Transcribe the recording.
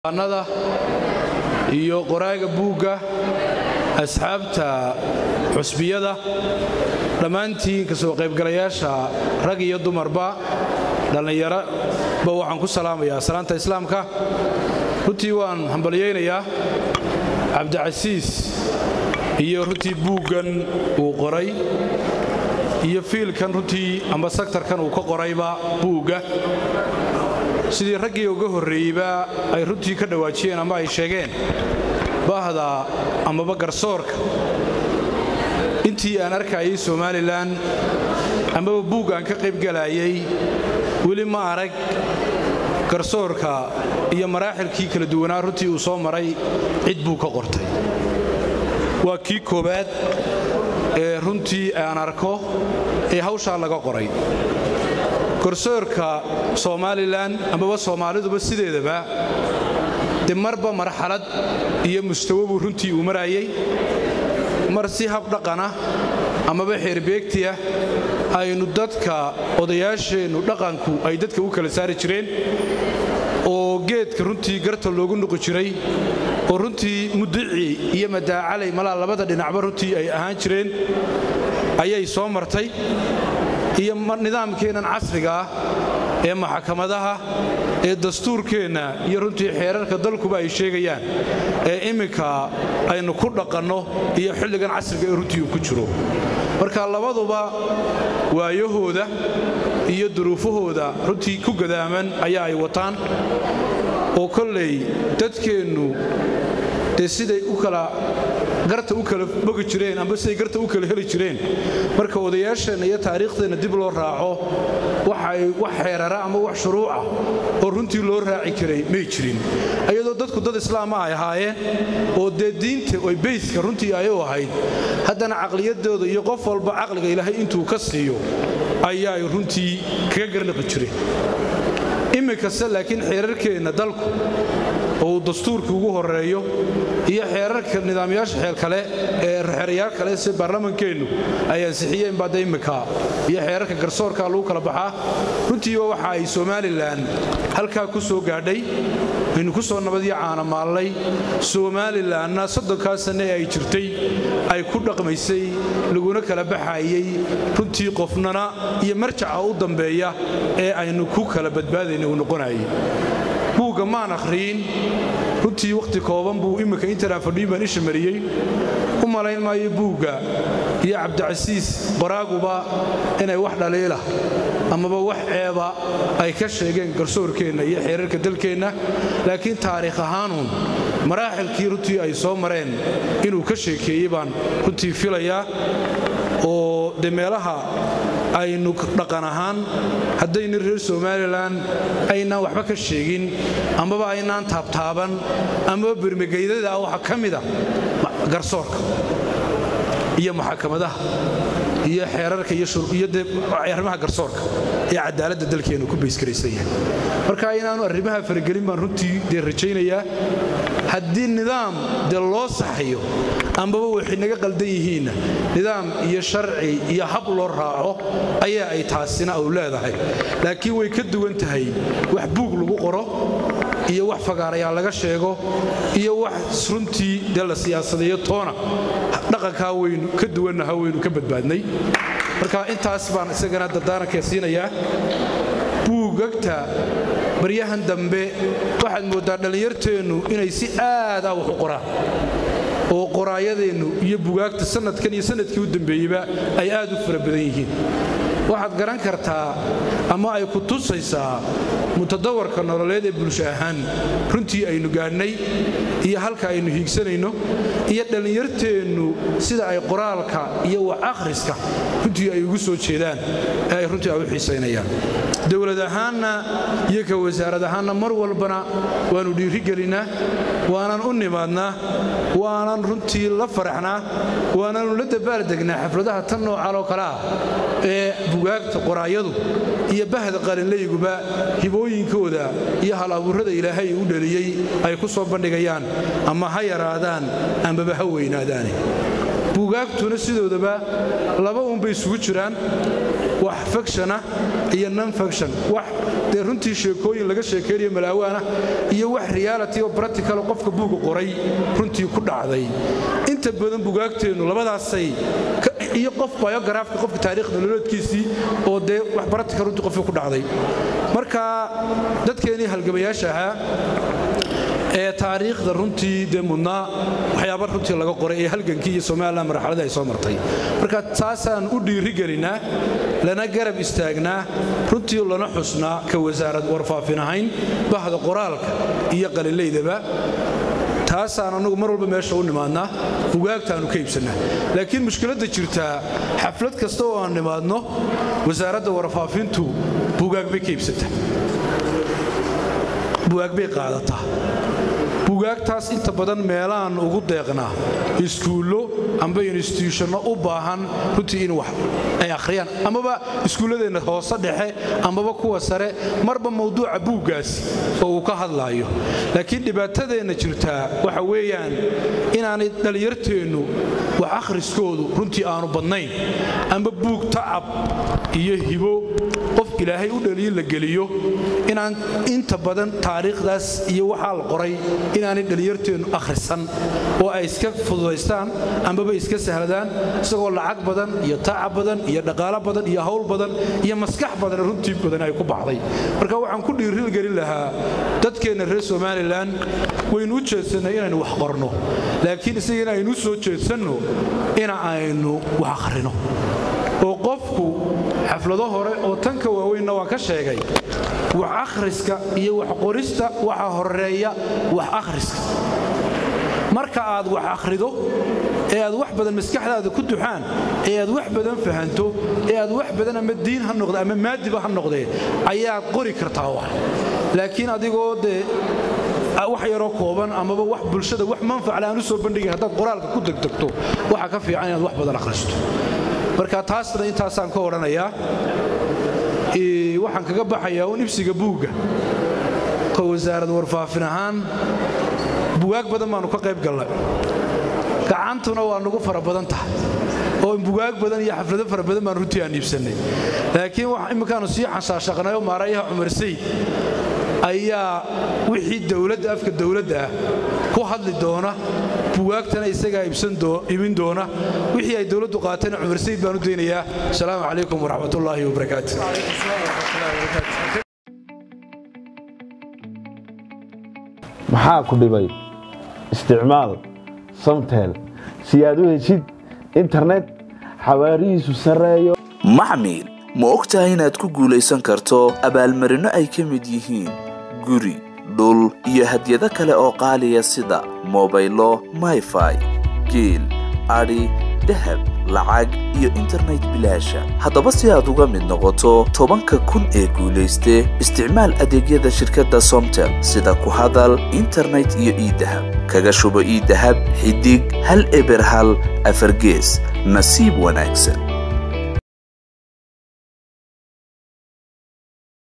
nada iyo qoraaga buugga asxaabta xusbiyada dhammaantiin ka soo qaybgalayaasha rag iyo dumarba dhallinyaraba waxaan ku salaamayaa salaanta islaamka runtii waan hambalyaynayaa cabdicasiis iyo runtii buuggan uu qoray iyo fiilkan runtii amba saktarkan uu ka qorayba buugga sidii raggii uga horreeyeyba ay runtii ka dhawaajiyeen ama ay sheegeen bahda amaba garsoorka intii aan arkayay somalilan amaba buug aan ka qaybgalayay weli ma arag garsoorka iyo maraaxilkii kala duwanaa runtii uu soo maray cid buu ka qortay waa kii koowaad ee runtii aan arko ee hawshaa laga qoray garsoorka somalilan amaba soomaaliduba sideedaba de marba marxalad iyo mustawo buu runtii uu marayay mar si habdhaqana amaba xeerbeegtiah aynu dadka odayaasheennu dhaqanku ay dadka u kala saari jireen oo geedka runtii garta loogu nuqi jiray oo runtii mudici iyo madaacalay malaa labada dhinacba runtii ay ahaan jireen ayay soo martay iyo nidaamkeennan casriga ah ee maxkamadaha ee dastuurkeenna iyo runtii xeerarka dalkuba ay sheegayaan ee imminka aynu ku dhaqanno iyo xilligan casriga ee runtii uu ku jiro marka labaduba waayahooda iyo duruufahooda runtii ku gadaaman ayaa ay wataan oo kollay dadkeennu dee siday u kala garta u kala bogi jireen amba siday garta u kala heli jireen marka odayaasheenna iyo taariikhdeenna dib loo raaco waxay wax xeerara ama wax shuruuca oo runtii loo raaci karay may jirin iyadoo dadku dad islaama ay ahaayeen oo dee diinta oy beyska runtii ay u ahayd haddana caqliyadooda iyo qof walba caqliga ilaahay intuu ka siiyo ayaay runtii kaga garliqi jireen iminkase laakiin xeerarkeenna dalku oo uu dastuurka ugu horeeyo iyo xeerarka nidaamyaasha xeel kale ee xeerayaal kale si baarlamankeennu ay ansixiyeen baadda imminka iyo xeerarka garsoorka lagu kala baxaa runtiiba waxa ay somalilan halkaa ku soo gaadhay aynu ku soo nabadyo caanamaallay somalilanna soddonkaa sanne ee ay jirtay ay ku dhaqmaysay laguna kala baxayey runtii qofnana iyo marjaca u dambeeya ee aynu ku kala badbaadayna uu noqonayay buugga maan akhriyin runtii wakhti kooban buu imminka intanaan fadhiyin baan isha mariyey u malayn maayo buugga iyo cabdicasiis qoraaguba inay wax dhaliila amaba wax ceeba ay ka sheegeen garsoorkeenna iyo xeerarka dalkeenna laakiin taariikh ahaanuun maraaxilkii runtii ay soo mareen inuu ka sheekeeyey baan runtii filayaa oo de meelaha aynu dhaqan ahaan haddaynu reer somalilan aynaan waxba ka sheegin amaba aynaan taabtaaban amaba bermegeydada waxa ka mida garsoorka iyo maxakamadaha iyo xeerarka iyo de arrimaha garsoorka ee cadaaladda dalkeennu ku bayskaraysan yahay marka inaanu arrimaha faragelin baan runtii dee rajaynayaa haddii nidaam dee loo saxayo ambaba waxay naga qaldan yihiinna nidaam iyo sharci iyo hab loo raaco ayaa ay taasina u leedahay laakiin way ka duwan tahay wax buug lagu qoro iyo wax fagaarayaa laga sheego iyo wax runtii dee la siyaasadeeyo toona dhaqankaa waynu ka duwannaha waynu ka badbaadnay marka intaas baan isagana dardaaranka siinayaa buugagta baryahan dambe waxaad mooddaa dhallinyarteennu inay si aad ah wax u qoraan oo qoraayadeennu iyo bugaagta sanadkan iyo sanadkii u dambeeyeyba ay aad u fara badan yihiin waxaad garan kartaa ama ay ku tusaysaa mutadawarka nololeed ee bulsho ahaan runtii aynu gaadhnay iyo halka aynu hiigsanayno iyo dhallinyarteennu sida ay qoraalka iyo wax akhriska runtii ay ugu soo jeedaan ee ay runtii ay u xiisaynayaan dowlad ahaanna iyo ka wasaarad ahaanna mar walbana waannu dhiirigelinnaa waanan u nimaadnaa waanan runtii la faraxnaa waananu la dabaaldegnaa xafladaha tan noocan oo kale ah ee bugaagta qoraayadu iyo bahda qalinlayguba hibooyinkooda iyo hal abuurrada ilaahay u dhaliyey ay ku soo bandhigayaan ama ha yaraadaan ambaba ha weynaadaane buugaagtuna sidoodaba laba uunbay isugu jiraan wax fakshana iyo non faction wax dee runtii sheekooyin laga sheekaynayo malaawaana iyo wax reality oo practical qofka buuga qoray runtii ku dhacday inta badan bugaagteennu labadaasay iyo qof biografka qofka taariikhda nololeedkiisii oo dee wax practical runtii qofka ku dhacday marka dadkeennii halgamayaasha ahaa ee taariikhda runtii dee mudnaa waxyaaba runtii laga qoray ee halgankii iyo somalilan marxaladii ay soo martay marka taasaan u dhiirigelinaa lana garab istaagnaa runtii lana xusnaa ka wasaarad warfaafin ahayn bahda qoraalka iyo qalilaydaba taasaan annagu mar walba meesha u nimaadnaa bugaagtaannu ka iibsannaa laakiin mushkiladda jirtaa xaflad kasta oo aan nimaadno wasaaradda warfaafintu bugaag bay ka iibsataa bugaag bay qaadataa bugaagtaas inta badan meelahaan ugu deeqnaa iskuullo amba instituushonno u baahan runtii in wax ay akhriyaan amaba iskuulladeenna hoose dhexe amaba kuwa sare marba mawduuca buuggaasi oo uu ka hadlaayo laakiin dhibaatadeenna jirtaa waxa weeyaan inaanay dhallinyarteennu wax akhriskoodu runtii aanu badnayn amba buug tacab iyo hibo qof ilaahay u dhaliyin la geliyo inaan inta badan taariikhdaas iyo waxaa la qoray inaanay dhallinyarteennu akhrisan oo ay iska fududaystaan ambaba iska sahladaan isagoo lacag badan iyo tacab badan iyo dhaqaalo badan iyo hawl badan iyo maskax badan runtii badan ay ku baxday marka waxaan ku dhiirigelin lahaa dadkeenna reer somalilan waynu u jeedsannay inaynu wax qorno laakiin isaga in aynu u soo jeedsanno ina aynu wax akhrino oo qofku xaflado hore oo tanka waaweynna waan ka sheegay wax akhriska iyo wax qorista waxa horeeya wax akhriska marka aad wax akhrido ee aad wax badan maskaxdaada ku duxaan ee aad wax badan fahanto ee aad wax badan ama diin ha noqde ama maadiba ha noqdee ayaad qori kartaa wax laakiin adigoo dee wax yaroo kooban amaba wax bulshada wax manfacla aan u soo bandhigin haddaad qoraalka ku degdegto waxa ka fiican inaad wax badan akhristo marka taasna intaasaan ka odhanayaa waxaan kaga baxayaa un ibsiga buugga ka wasaarad warfaafin ahaan bugaag badan baannu ka qayb gallay gacantuna waa nagu fara badan tahay oo bugaag badan iyo xaflado fara badan baan runtii aan iibsannay laakiin imminkaannu sii xanshaashaqnayo maarayaha cumar sayd ayaa wixii dowladda afka dowladda ah ku hadli doona bugaagtana isagaa iibin doona wixii ay dowladdu qaatayna cumar sayd baan u daynayaa asalaamu calaykum waraxmatullaahi wabarakaatu maxaa ku dhibay isticmaal samtel si aad u heshid internet xawaarihiisu sarreeyo maxmil ma og tahay inaad ku guulaysan karto abaalmarinno ay ka mid yihiin guri dhul iyo hadyado kale oo qaaliya sida mobaylo mayfai geel adhi dahab lacag iyo internet bilaasha haddaba si aad uga mid noqoto tobanka kun ee guulayste isticmaal adeegyada shirkadda somtel sida ku hadal internet iyo iidahab kaga shubo iidahab xidig hal eber hal afargees nasiib wanaagsan